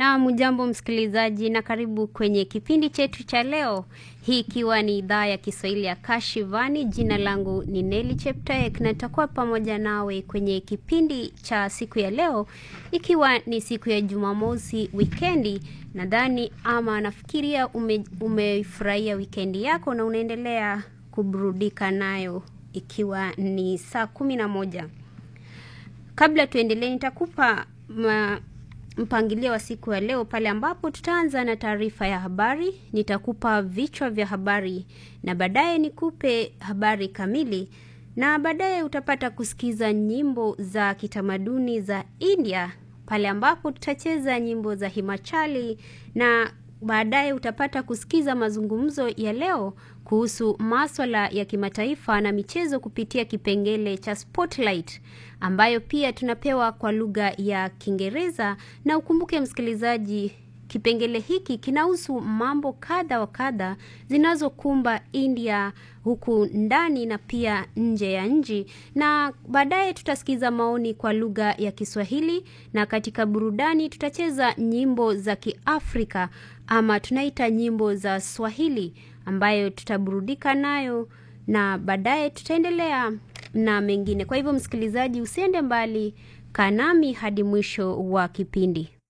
Na mjambo msikilizaji, na karibu kwenye kipindi chetu cha leo, hii ikiwa ni idhaa ya Kiswahili ya Kashivani. Jina langu ni Neli Cheptaek na nitakuwa pamoja nawe kwenye kipindi cha siku ya leo, ikiwa ni siku ya Jumamosi, wikendi. Nadhani ama nafikiria ume, umefurahia wikendi yako na unaendelea kuburudika nayo, ikiwa ni saa kumi na moja. Kabla tuendelee, nitakupa ma, mpangilio wa siku ya leo pale ambapo tutaanza na taarifa ya habari. Nitakupa vichwa vya habari na baadaye nikupe habari kamili, na baadaye utapata kusikiza nyimbo za kitamaduni za India pale ambapo tutacheza nyimbo za Himachali na baadaye utapata kusikiza mazungumzo ya leo kuhusu maswala ya kimataifa na michezo kupitia kipengele cha Spotlight ambayo pia tunapewa kwa lugha ya Kiingereza. Na ukumbuke msikilizaji, kipengele hiki kinahusu mambo kadha wa kadha zinazokumba India huku ndani na pia nje ya nchi, na baadaye tutasikiza maoni kwa lugha ya Kiswahili, na katika burudani tutacheza nyimbo za Kiafrika ama tunaita nyimbo za Swahili ambayo tutaburudika nayo, na baadaye tutaendelea na mengine. Kwa hivyo, msikilizaji, usiende mbali, kaa nami hadi mwisho wa kipindi.